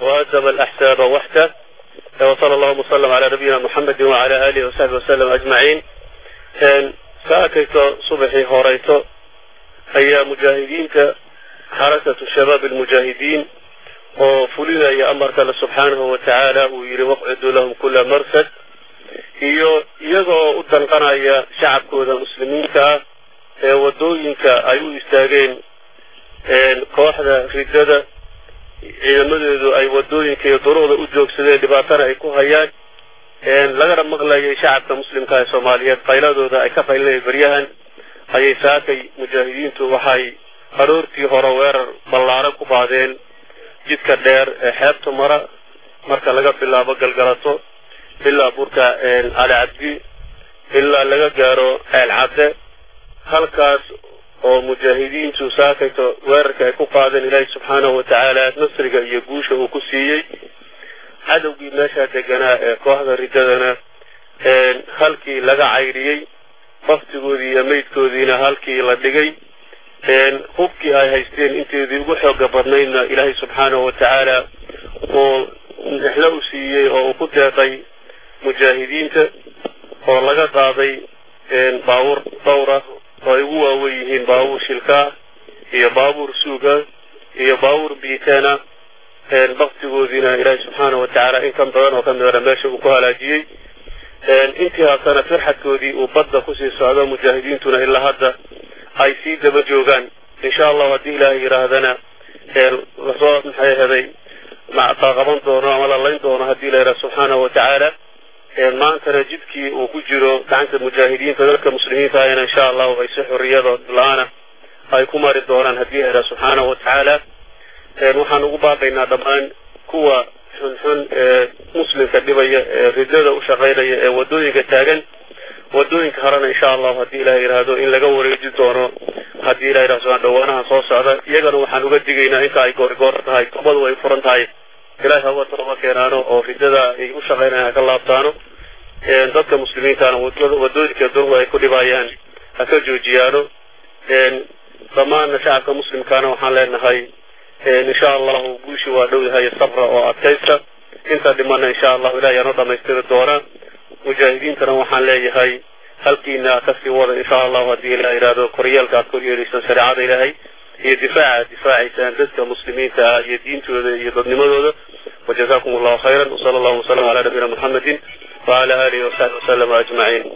وهزم الأحزاب وحده وصلى الله وسلم على نبينا محمد وعلى آله وصحبه وسلم أجمعين saakayto subaxii horeyto ayaa mujaahidiinta xarakatu shabaab almujaahidiin oo fulinaya amarka alle subxaanahu wa tacaala uu yidhi waqciduu lahum kula marsad iyo iyagoo u danqanaya shacabkooda muslimiinta ah ee waddooyinka ay u istaageen kooxda riddada ciidamadeedu ay waddooyinka iyo duruucda u joogsadeen dhibaatana ay ku hayaan lagana maqlayay shacabka muslimka ee soomaaliyeed qayladooda ay ka qaylinaya beryahan ayay saakay mujaahidiintu waxay aroortii hore weerar ballaaran ku qaadeen jidka dheer ee xeebta mara marka laga bilaabo galgalato ilaa burka cali cabdi ilaa laga gaaro ceel cadde halkaas oo mujaahidiintu saakayto weerarka ay ku qaadeen ilaahi subxaanahu wa tacaala nasriga iyo guusha uu ku siiyey cadowgii meeshaa deganaa ee kooxda riddadana halkii laga caydhiyey baktigoodii iyo meydkoodiina halkii la dhigay hubkii ay haysteen inteedii ugu xooga badnaydna ilaahay subxaanahu wa tacaala uu nexlo u siiyey oo uu ku deeqay mujaahidiinta oo laga qaaday baabuur dhowra oo ay ugu waawen yihiin baabuur shilkaa iyo baabuur suuga iyo baabuur biiteena baktigoodiina ilaahay subxaanahu wa tacaala in kan badan oo ka midana meesha uu ku halaajiyey intii haasana firxadkoodii uu badda kusii socdo mujaahidiintuna ilaa hadda ay sii daba joogaan insha allahu haddii ilaahay yidhaahdana lasoo maxay heday qaaqaban doono ama la layn doono haddii la yidhaha subxaanahu wa tacaala maantana jidkii uu ku jiro gacanta mujaahidiinta dadka muslimiinta ahna insha allahu ay si xorriyada la-aana ay ku mari doonaan haddii la yidhaha subxaanahu wa tacaala waxaan ugu baaqaynaa dhammaan kuwa xunxun ee muslimka dhibaya ee riddada u shaqaynaya ee waddooyinka taagan waddooyinka horena insha allahu haddii ilaha yidhaahdo in laga wareeji doono haddii ilah yidhahdo subaan dhawaanaha soo socda iyagana waxaan uga digaynaa inta ay goorigoor tahay tobadu ay furan tahay ilahay hawa tooba keenaano oo riddada ay u shaqaynayaan haka laabtaano dadka muslimiintana waddooyinka durgu ay ku dhibayaan ha ka joojiyaano dhammaanna shacabka muslimkaana waxaan leenahay insha allahu guushi waa dhow yahay sabra oo adkaysta inta dhimana insha allahu ilahay aanoo dhamaystiri doonaa mujaahidiintana waxaan leeyahay halkiina kasii wada insha allahu haddii la yidhahdo koryeelka aad kor yeelaysaan shareecada ilaahay iyo difaaca difaacaysaan dadka muslimiinta ah iyo diintooda iyo dadnimadooda wajazakum allahu khayran wsala allahu wasalam ala nabiyina muxamedin wala alihi wasaxbi wasalama ajmaciin